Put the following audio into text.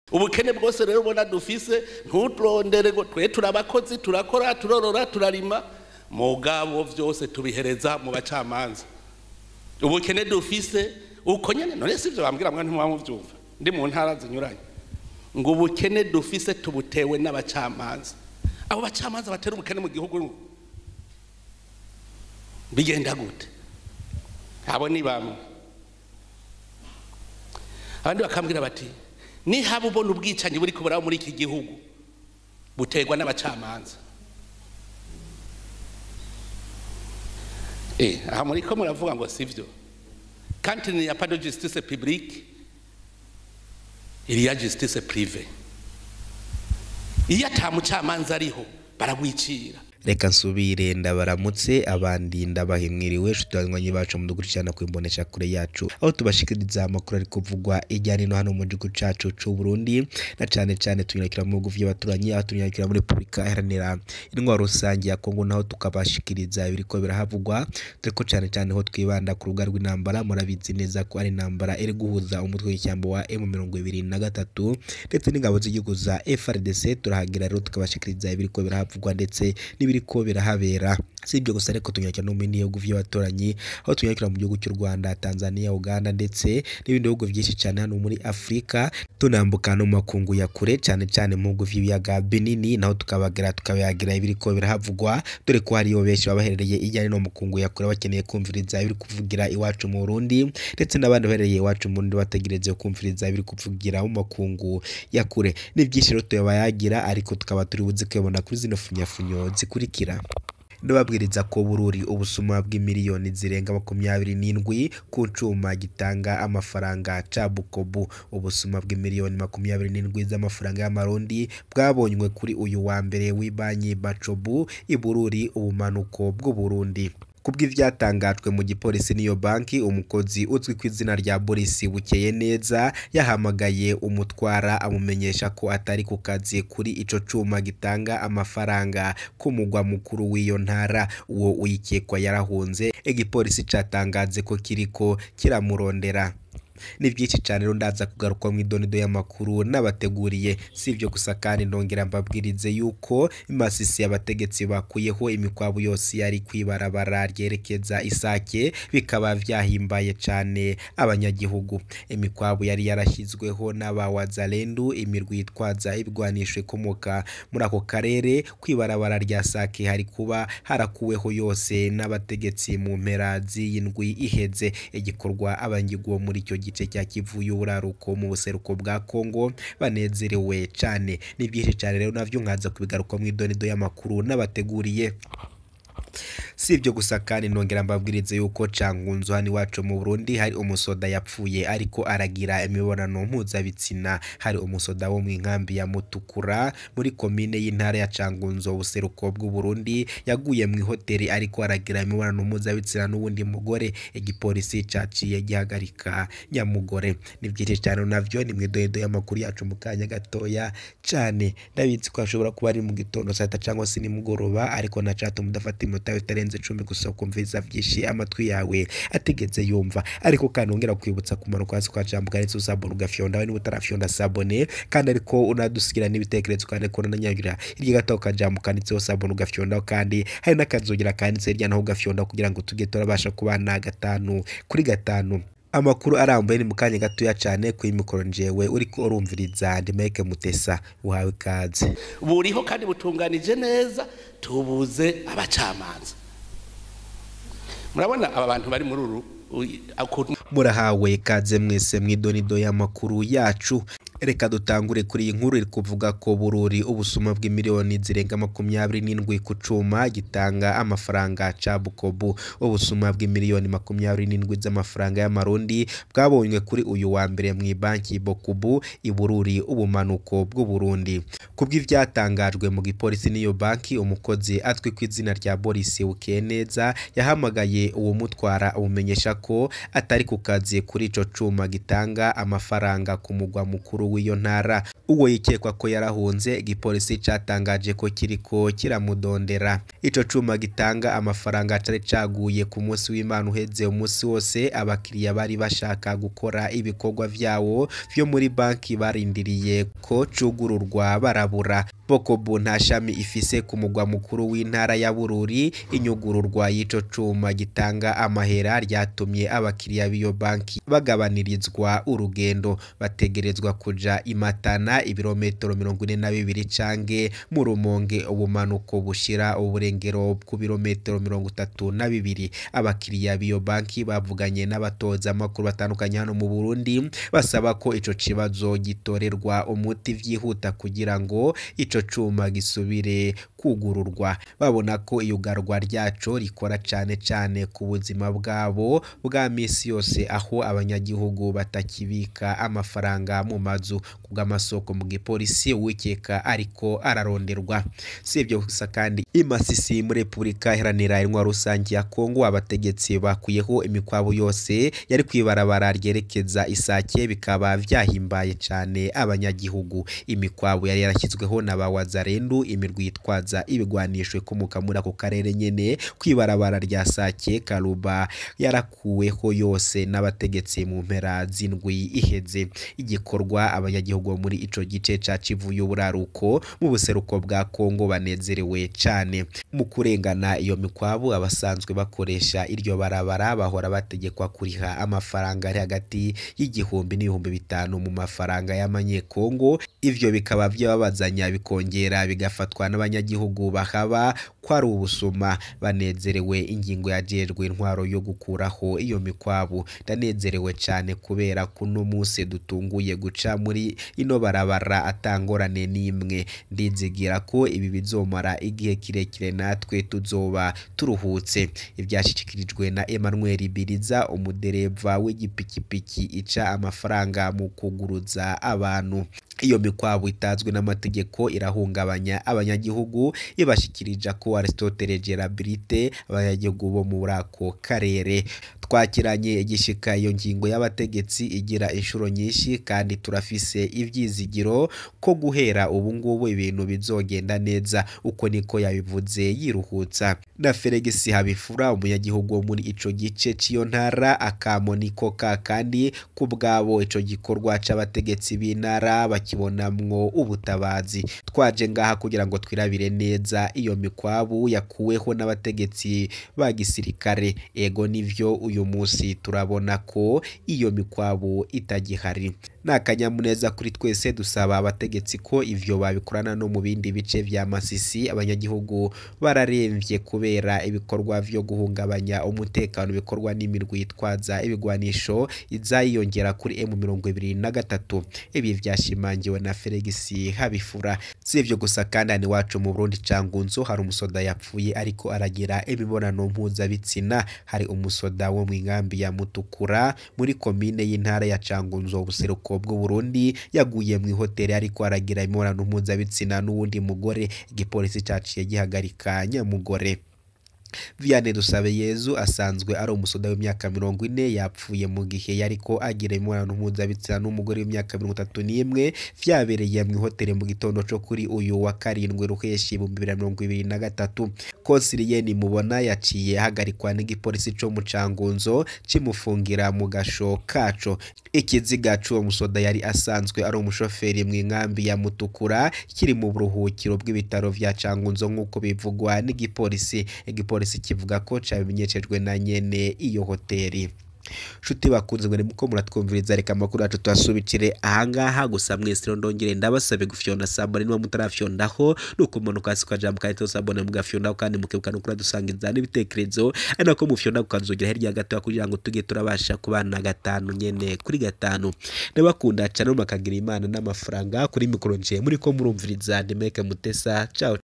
ubukene bwose rero ubona dufise ntuturondere ngo twe turabakozi turakora turorora turarima mugabo vyose tubihereza mu bacamanza ubukene dufise uko nyene none sivyo bambwira mwa ntimwa muvyumva ndi mu ntara zinyuranye ngo ubukene dufise tubutewe n'abacamanza abo bacamanza batera ubukene mu gihugu bigenda gute abo ni bamwe abandi bakambwira bati nihaba ubona ubwicanyi buri kuburaho muri iki gihugu buterwa n'abacamanza eh aha muri ko muravuga ngo sivyo quand il n'y a pas de justice publique il y a justice privée iyo ata mucamanza ariho baragwicira reka nsubire ndabaramutse abandi ndabahimwiriwe nshuti banywanyi bacu mudukurikirana ku imbonesha kure yacu aho tubashikiriza amakuru ari kuvugwa ijyana no hano mu gihugu cacu c'u Burundi na cane cane tunyarukira mu bihugu vy'abaturanyi aho tunyarukira muri Republika iharanira intwaro rusange ya Kongo naho tukabashikiriza ibiriko birahavugwa turiko cane cane ho twibanda ku rubuga rw'intambara murabizi neza ko ari intambara iri guhuza umutwe w'ishyamba wa M23 ndetse n'ingabo z'igihugu za FRDC turahagira rero tukabashikiriza ibiriko birahavugwa ndetse n'ibiriko birahabera si ibyo gusa ariko tunyakira no mu bindi bihugu by'abaturanyi aho tunyakira mu gihugu cy'u Rwanda Tanzania Uganda ndetse n'ibindi bihugu byinshi cyane hano muri Afurika tunambuka no mu makungu ya kure cyane cyane mu bihugu by'ibiyaga binini naho tukabagira tukabayagira ibiriko birahavugwa dore ko hariyo benshi baba baherereye ijyanye no mu makungu ya kure bakeneye kumviriza ibiri kuvugira iwacu mu Burundi ndetse n'abandi baherereye iwacu mu Burundi bategereje kumviriza ibiri kuvugira mu makungu ya kure ni byinshi rero tuyabayagira ariko tukaba turi buze kwibona kuri zino funyafunyo zikurikira ndababwiriza ko bururi ubusuma bw'imiliyoni zirenga makumyabiri n'indwi ku cuma gitanga amafaranga ca bukobu ubusuma bw'imiliyoni makumyabiri n'indwi z'amafaranga y'amarundi bwabonywe kuri uyu wa mbere w'ibanki bacobu ibururi ubumanuko bw'uburundi kubw'ivyatangajwe mu gipolisi niyo banki umukozi uzwi ku izina rya Boris Bukeye neza yahamagaye umutwara amumenyesha ko atari ku kazi kuri ico cuma gitanga amafaranga ku mugwa mukuru w'iyo ntara uwo uyikekwa yarahunze igipolisi catangaze ko kiriko kiramurondera ni byinshi cyane rero ndaza kugaruka mu idonido y'amakuru n'abateguriye si ibyo gusa kandi ndongera mbabwirize yuko imasisi y'abategetsi bakuyeho imikwabu yose yari kwibarabara ryerekeza isake bikaba byahimbaye cyane abanyagihugu imikwabu yari yarashyizweho n'abawazalendu imirwi yitwaza ibigwanisho ikomoka muri ako karere kwibarabara rya sake hari kuba harakuweho yose n'abategetsi mu mpera z'iyi ndwi iheze igikorwa abangirwa muri icyo gice cya Kivu y'uburaruko mu buseruko bwa Kongo banezerewe cyane ni byinshi cyane rero navyo nkaza kubigaruka mu idonido y'amakuru n'abateguriye si ibyo gusa kandi nongera mbabwirize yuko cangunzo hano iwacu mu Burundi hari umusoda yapfuye ariko aragira imibonano mpuzabitsina hari umusoda wo mu nkambi ya Mutukura muri komine y'intara ya Cangunzo ubuseruko bw'u Burundi yaguye mu hoteli ariko aragira imibonano mpuzabitsina n'uwundi mugore igipolisi caciye gihagarika nyamugore ni byinshi cyane navyo ni mwidodo y'amakuru yacu mu kanya gatoya cyane ndabizi ko ashobora kuba ari mu gitondo saa sita cyangwa se nimugoroba ariko na chat mudafata iminota bitarenze icumi gusa kumviza byinshi amatwi yawe ategetse yumva ariko kandi ongera kwibutsa kumanuka hasi kwa jambo kandi usabone ugafyonda we niba utarafyonda sabone kandi ariko unadusigira n'ibitekerezo kandi ko unanyagira hirya gato ukajambo kanditseho sabone ugafyondaho kandi hari n'akazugira kanditse hirya naho ugafyondaho kugira ngo tujye turabasha kubana gatanu kuri gatanu amakuru arambuye ni mu kanya gatoya cyane kuri mikoro njewe uriko urumviriza ndimeke mutesa uhawe ikaze buriho kandi butunganije neza tubuze abacamanza murabona aba bantu bari muri uru murahawe ikaze mwese mw'idonido y'amakuru yacu reka dutangure kuri iyi nkuru iri kuvuga ko bururi ubusuma bw'imiliyoni zirenga makumyabiri n'indwi ku cuma gitanga amafaranga ca bukobu ubusuma bw'imiliyoni makumyabiri n'indwi z'amafaranga y'amarundi bwabonywe kuri uyu wa mbere mu banki bokubu ibururi ubumanuko bw'uburundi kubw'ivyatangajwe mu gipolisi n'iyo banki umukozi azwi ku izina rya Boris Bukeneza yahamagaye uwo mutwara amumenyesha ko atari ku kazi kuri ico cuma gitanga amafaranga ku mugwa mukuru w'iyo ntara uwo yikekwa ko yarahunze igipolisi catangaje ko kiriko kiramudondera ico cuma gitanga amafaranga cari caguye ku munsi w'Imana uheze umunsi wose abakiriya bari bashaka gukora ibikorwa vyawo vyo muri banki barindiriye ko cugururwa barabura Bokobu nta shami ifise ku mugwa mukuru w'intara ya Bururi inyugururwa y'ico cuma gitanga amahera ryatumye abakiriya b'iyo banki bagabanirizwa urugendo bategerezwa kuja imatana ibirometero mirongo ine na bibiri cange mu rumonge ubumanuko bushira uburengero ku birometero mirongo itatu na bibiri abakiriya b'iyo banki bavuganye n'abatoza amakuru batandukanye hano mu Burundi basaba ko ico kibazo gitorerwa umuti vyihuta kugira ngo ico cuma gisubire kugururwa babona ko iyugarwa ryaco rikora cane cane ku buzima bwabo bwa misi yose aho abanyagihugu batakibika amafaranga mu mazu kubw'amasoko mu gipolisi uwikeka ariko araronderwa si ibyo gusa kandi imasisi muri repubulika iharanira intwaro rusange ya kongo abategetsi bakuyeho imikwabu yose yari kwibarabara ryerekeza isake bikaba vyahimbaye cane abanyagihugu imikwabu yari yarashyizweho na ba wazarendu imirwi yitwaza ibigwanisho ikomoka muri ako karere nyene kwibarabara rya sake karuba yarakuweho yose n'abategetsi mu mpera z'indwi iheze igikorwa abanyagihugu bo muri ico gice ca Kivu y'uburaruko mu buseruko bwa Kongo banezerewe cane mu kurengana iyo mikwabu abasanzwe bakoresha iryo barabara bahora bategekwa kuriha amafaranga ari hagati y'igihumbi n'ibihumbi bitanu mu mafaranga y'amanyekongo ivyo bikaba vyababazanya bikongera bigafatwa n'abanyagihugu bahaba ko ari ubusuma banezerewe ingingo yajejwe intwaro yo gukuraho iyo mikwabu ndanezerewe cane kubera kuno munsi dutunguye guca muri ino barabara atangorane n'imwe ndizigira ko ibi bizomara igihe kirekire natwe tuzoba turuhutse ibyashyikirijwe na Emmanuel Biriza umudereva w'igipikipiki ica amafaranga mu kuguruza abantu iyo mikwabu itazwi n'amategeko irahungabanya abanyagihugu ibashikirija ko Aristotle Gerabilite abanyagihugu bo muri ako karere twakiranye igishika iyo ngingo y'abategetsi igira inshuro nyinshi kandi turafise ivyizigiro ko guhera ubu ngubu ibintu bizogenda neza uko niko yabivuze yiruhutsa na Felix Habifura umunyagihugu wo muri ico gice c'iyo ntara akamo niko ka kandi ku bwabo ico gikorwa c'abategetsi b'intara bakibonamwo ubutabazi twaje ngaha kugira ngo twirabire neza iyo mikwabu yakuweho n'abategetsi ba gisirikare ego nivyo uyu munsi turabona ko iyo mikwabu itagihari ni akanyamuneza kuri twese dusaba abategetsi ko ivyo babikorana no mu bindi bice vya Masisi abanyagihugu bararemvye kubera ibikorwa vyo guhungabanya umutekano bikorwa n'imirwi yitwaza ibigwanisho izayiyongera kuri M23 ibi vyashimangiwe na Felix Habifura si ivyo gusa kandi hano iwacu mu Burundi cangunzo hari umusoda yapfuye ariko aragira imibonano mpuzabitsina hari umusoda wo mu nkambi ya Mutukura muri komine y'intara ya Cangunzo ubuseruko bw'u Burundi yaguye mu ihoteli ariko aragira imibonano mpuzabitsina n'uwundi mugore igipolisi caciye gihagarika nyamugore Vianney Dusabeyezu asanzwe ari umusoda w'imyaka mirongo ine yapfuye mu gihe yariko agira imibonano mpuzabitsina n'umugore w'imyaka mirongo itatu n'imwe vyabereye mu ihoteli mu gitondo co kuri uyu wa karindwi ruheshi ibihumbi bibiri na mirongo ibiri na gatatu Konsiliyeni Mubona yaciye ahagarikwa n'igipolisi co mu Cangunzo kimufungira mu gasho kaco ikiziga c'uwo musoda yari asanzwe ari umushoferi mu nkambi ya Mutukura kiri mu buruhukiro bw'ibitaro vya Cangunzo nk'uko bivugwa n'igipolisi igipolisi kivuga ko cabimenyeshejwe na nyene iyo hoteli nshuti bakunze ngo muko muratwumviriza reka amakuru yacu tuyasubikire ahangaha gusa mwese rero ndongere ndabasabe gufyonda sabone niba mutarafyondaho nuko umanuka hasi ukajambo kahita sabone mugafyondaho kandi mukibuka no kuradusangiza n'ibitekerezo ari nako mufyonda kukanzogera hirya gato kugira ngo tujye turabasha kubana gatanu nyene kuri gatanu ndabakunda cyane makagira imana n'amafaranga kuri mikoro nje muri ko murumviriza Demeke Mutesa ciao